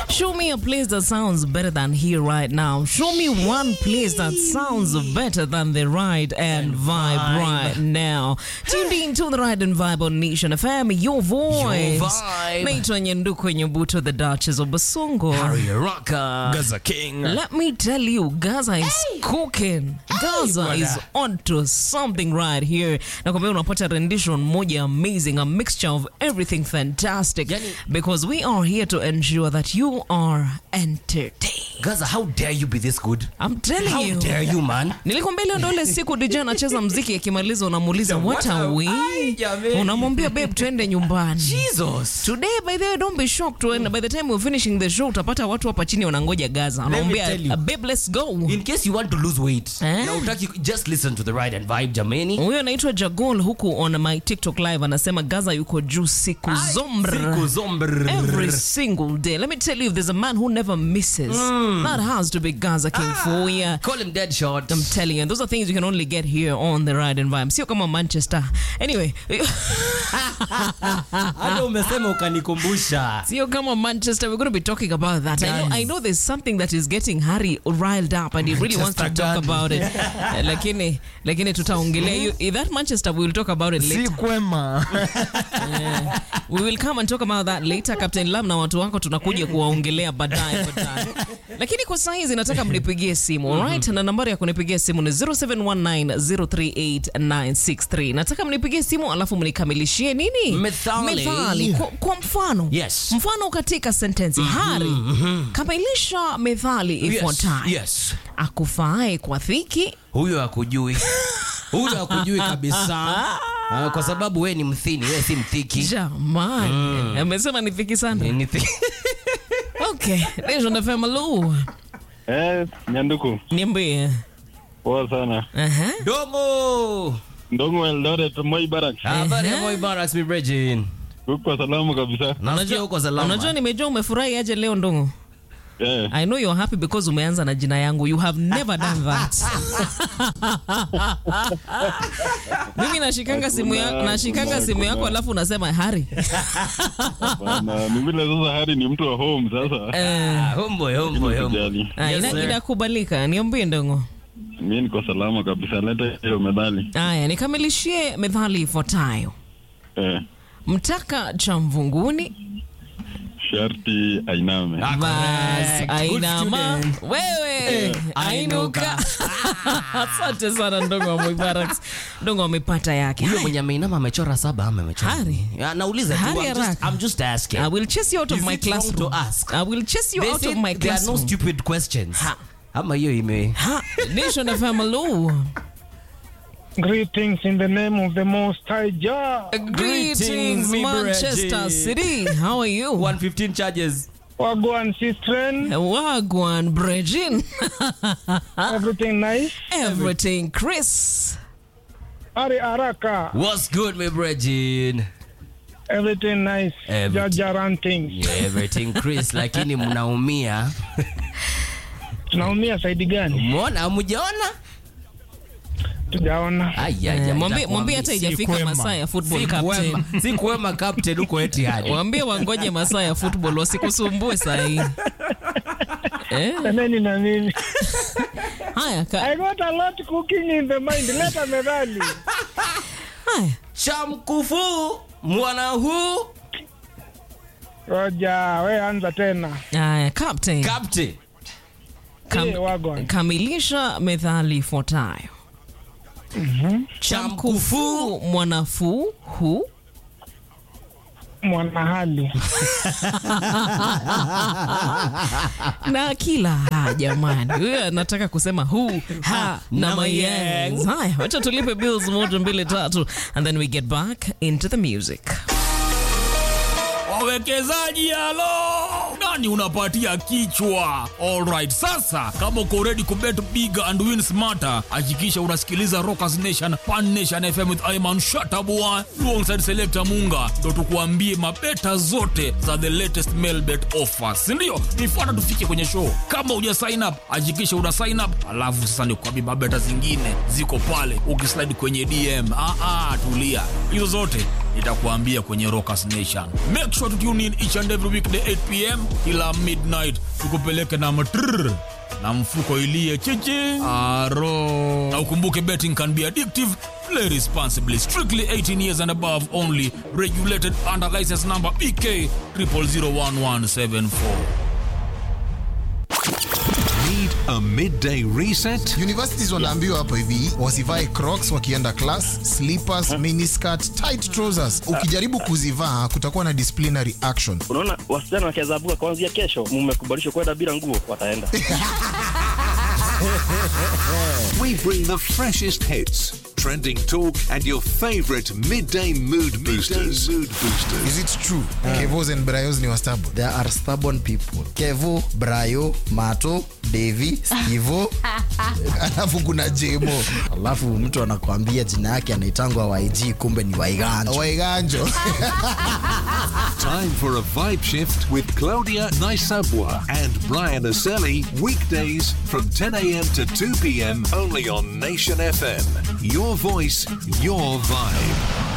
Show me a place that sounds better than here right now. Show me one place that sounds better than the ride and, vibe, right now. Tuned in to the ride and vibe on Nation FM, your voice. vibe. Naitwa Nyenduko Nyebuto, the Duchess of Basongo. Harry Rocker. Gaza King. Let me tell you, Gaza is cooking. Gaza brother. is onto something right here. Nakwambia unapata rendition moja amazing, a mixture of everything fantastic. Yani- because we are here to ensure that you are entertained. Gaza, how dare you be this good? I'm telling How you. dare you, man? nilikwambia leo ndo ile siku DJ anacheza mziki akimaliza unamuuliza what are we Ai, jameni. unamwambia babe twende nyumbani Jesus. Today by the way don't be shocked when by the time we're finishing the show utapata watu hapa chini wanangoja Gaza me anamwambia tell you. "Uh, babe let's go In case you want to lose weight, Eh? na utaki, just listen to the ride and vibe, jameni. huyo anaitwa Jagol huku on my TikTok live anasema Gaza yuko juu siku zombr Siku zombr. Every single day. Let me tell you, if there's a man who never misses, that has to be Gaza King for you. Call him dead shot. I'm telling you, those are things you can only get here on the Ride and Vibe. Sio kama Manchester. Anyway, Hata umesema ukanikumbusha. sio kama Manchester. We're going to be talking about that. I know, Guys. I know there's something that is getting Harry riled up and he really wants to Manchester talk gani? about it. Eh, lakini lakini tutaongelea hiyo- eh, that Manchester we will talk about it later. Si kwema. We will come and talk about that later. Captain Lam na watu wako tunakuja kuwaongelea baadaye baadaye. Lakini kwa saa hizi nataka mnipigie simu, alright? Na nambari ya kunipigia simu ni 0719038963. Nataka mnipigie simu alafu mnikamilishie nini? Methali. Methali. Kwa, kwa mfano. Yes. Mfano katika sentensi. Hari, kamilisha methali Yes, ifuatayo. yes. Akufaaye kwa dhiki Huyo hakujui. Huyo hakujui kabisa. Ah, kwa sababu we ni mthini, we si mthiki. jamani. Amesema ni dhiki sana. Ni thi- Okay. Nation FM Lu. Eh, Nyanduku, Niambie. poa sana. Aha. Dongo. Ndongo Eldoret, Moi Barak. Habari ya Moi Barracks, mi Bregin. Uko salama kabisa. Nasikia uko salama. Unajua nimejua umefurahi aje leo Ndongo. Eh, I know you're happy because umeanza na jina yangu. You have never done that. Mimi nashikanga simu ya, Hakuna- nashikanga hakuna- simu yako hakuna. alafu unasema Hari. bana, ni vile sasa Hari ni mtu wa home sasa. Eh, Ah, homeboy, homeboy, homeboy. Sijali. ah, Yes, ina- sir. inakubalika. Niambie Ndongo. Mimi niko salama kabisa. Leta hiyo medali. Aya, nikamilishie methali ifuatayo. Eh, Mtaka cha mvunguni sharti ainame. Ah, bas correct. Good ainama student. wewe ainuka. Asante sana Ndongo wa Mubarak. Ndongo amepata yake. Huyo Haya. mwenye ameinama amechora saba ama amechora? Hari. Ya, nauliza tu. Hari I'm just, haraka. I'm just asking. I will chase you out of Is my it wrong classroom. to ask? I will chase you They out said of my there are no classroom. stupid questions. Ha. Ama hiyo ime Ha, Nation FM hello. Greetings in the name of the Most High Jah. Greetings, me Manchester Breggy. City. How are you? 115 charges. Wagwan Sistren. Wagwan, Brejin. Everything nice. Everything, Chris. Ari Araka. What's good, my Bregin? Everything nice. Everything. Jajaran things. Yeah, everything Chris, lakini mnaumia. Tunaumia saidi gani? Umeona hamjaona? Tujaona. Ai ai, Eh, ai, Mwambie itakuwa mwambie hata mi- ijafika kwema. masaa ya football si captain. kwema, si kwema captain huko Etihad. Waambie wangoje masaa ya football wasikusumbue saa hii. Eh, Nani na nini? haya, ka, I got a lot cooking in the mind. Leta medali. haya. Shamkufu mwana huu Roja, we anza tena. Haya, captain. captain. Kam, Eh, Wagwan. kamilisha methali ifuatayo. Chamkufu mwanafuu hu Mwanahali. na kila ha jamani, huyo anataka kusema hu ha na Na mayengs. Haya, wacha tulipe bills moja mbili tatu, and then we get back into the music. Wawekezaji halo, nani unapatia kichwa? Alright, sasa kama uko ready kubet big and win smarter, hakikisha unasikiliza Rockers Nation Pan Nation FM with Ayman Shatabua alongside Selector Munga, ndo tukuambie mabeta zote za the latest mail bet offers, si ndio? Nifuata tufike kwenye show. Kama uja sign up, hakikisha una sign up, alafu sasa nikuambie mabeta zingine ziko pale, ukislide kwenye DM. Ah, ah, tulia, hizo zote nitakuambia kwenye Rockers Nation. Make sure to tune in each and every weekday 8 pm kila midnight, tukupeleke na matrrr na mfuko ilie chichi aro. Na ukumbuke betting can be addictive. Play responsibly. Strictly 18 years and above only. Regulated under license number BK 0001174. Need a midday reset? Universities wanaambiwa hapo hivi wasivae crocs wakienda class, slippers, miniskirt, tight trousers. Ukijaribu kuzivaa kutakuwa na disciplinary action. unaona wasichana wakiazabuka kuanzia kesho mmekubalishwa kwenda bila nguo wataenda We bring the freshest hits, trending talk, and your favorite midday mood boosters. mood boosters. Is it true? Kevos and Brayos ni wastabu. There are stubborn people. Kevo, Brayo, Mato, Devi, Skivo. Alafu kuna Jemo. Alafu mtu anakuambia jina yake anaitangwa YG kumbe ni Waiganjo. Waiganjo. Time for a vibe shift with Claudia Naisabwa and Brian Aselli. Weekdays from 10 a.m. to 2 p.m. only on Nation FM. Your voice, your vibe.